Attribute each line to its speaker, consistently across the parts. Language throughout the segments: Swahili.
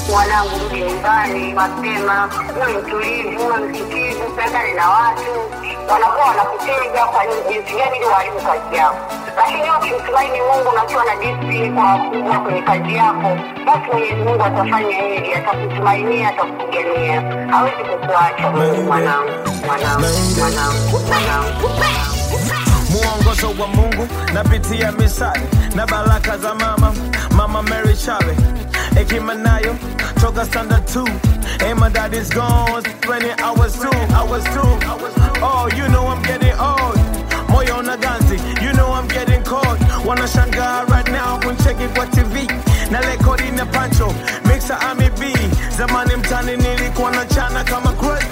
Speaker 1: mwanangu, rudi nyumbani mapema, uwe mtulivu, uwe msikivu, pendane na watu. Wanakuwa wanakutega kwa jinsi gani ili waharibu kazi yako, lakini wewe ukimtumaini Mungu na ukiwa na discipline kwa wakubwa kwenye kazi yako, basi Mwenyezi Mungu atafanya hili, atakutumainia, atakupigania, hawezi kukuacha wewe, mwanangu, mwanangu, mwanangu, mwanangu.
Speaker 2: mwongozo wa Mungu napitia misali na baraka za mama mama Mary Chale hekima nayo toka standard 2 and my dad is gone when I was two I was two oh you know I'm getting old moyo na ganzi you know I'm getting cold wanashangaa right now kuncheki kwa TV na rekodi na pancho mixer Ami B zamani mtani nilikuwa na chana kama crazy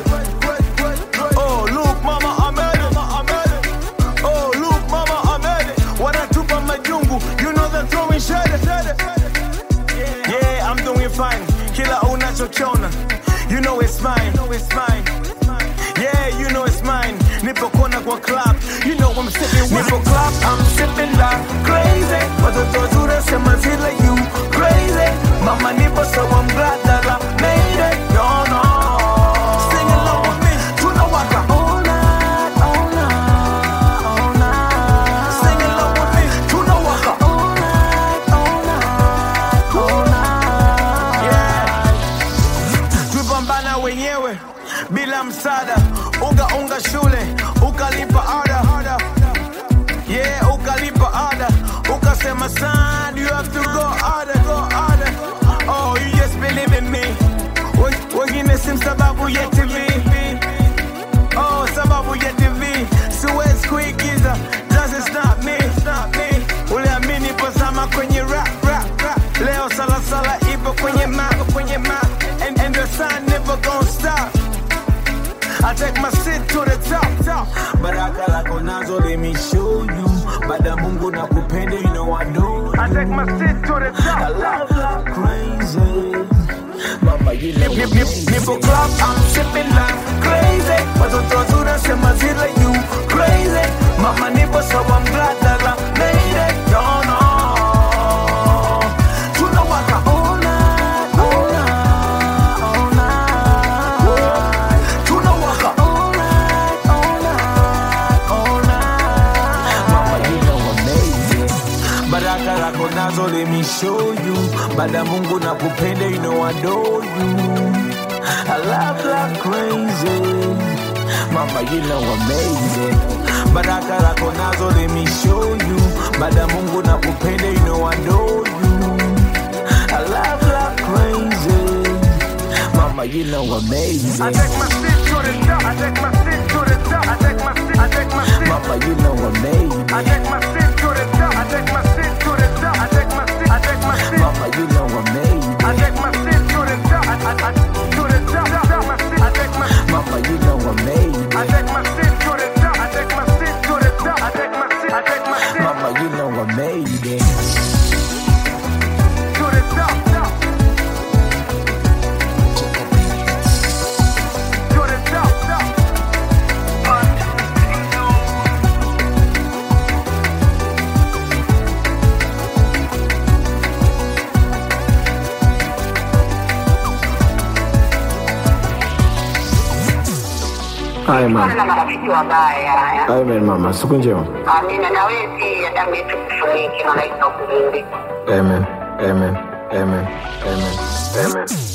Speaker 2: oh look mama I made it I made it Oh, look, mama, I made it. Wanatupa majungu, you know they're throwing shade. Yeah, I'm doing fine. Kila unachokiona, you know it's mine. Yeah, you know it's mine. Nipo kona kwa club, you know I'm sipping wine. Nipo club, I'm sipping like crazy. Watoto zure sema zile you crazy. Mama nipo so I'm glad that I made it. No, no. Sing along with me, tunawaka all night, all night, all night. Sing along with me, tunawaka all night, all night, all night. Yeah. Tupambana wenyewe bila msaada, unga unga shule ukalipa ada, yeah, ukalipa ada, ukasema son, you have to go harder, go harder. Oh, you just believe in me. Wen- Wengine sim sababu ya TV. Oh, sababu ya TV. Siwezi kuigiza, just stop me, stop me. Uliamini ipo zama kwenye rap, rap, rap. Leo sala sala ipo kwenye map, kwenye map. And, and the sun never gonna stop. I take my seat to the top, top. Baraka lako nazo, let me show you. Bada Mungu na kupenda, you know I do. I take my seat to the top. I love like crazy. Mama, you know nip, nip, Nipo club, I'm sipping like crazy. Watoto wazuri sema zile you crazy. Mama nipo so I'm glad that I made it. No, no. Tunawaka all night, all night, all night. Tunawaka all night, all night, all night. Mama, you know amazing. Baraka lako nazo, let me show you. Bada Mungu na kupenda, you know I adore you. I love like crazy. Mama, you know amazing. Baraka lako nazo, let me show you. Bada Mungu na kupenda, you know I adore you. I love like crazy. Mama, you know amazing.
Speaker 3: I take my seat to the top. I take my seat to the top. I take my seat. I take my seat.
Speaker 2: Mama, you know amazing.
Speaker 3: I take my seat to the top. I take my seat to the top. I take my seat. I take my seat.
Speaker 2: Mama, you know amazing.
Speaker 3: I take my seat to the top. I, I, I, to the top. top. My seat. I take my.
Speaker 2: Mama, you know amazing.
Speaker 3: I take my seat to the top. I take my seat to the top. I take my seat. I take my seat
Speaker 2: Mama, you know amazing.
Speaker 3: to the top. top. To the top. top.
Speaker 4: Haya
Speaker 1: Kuwa
Speaker 4: mama.
Speaker 1: na marafiki wabaya.
Speaker 4: Amen mama. Siku njema.
Speaker 1: Amina, na wewe pia damu yetu kufuniki, malaika wakulinde.
Speaker 4: Amen. Amen. Amen. Amen. Amen.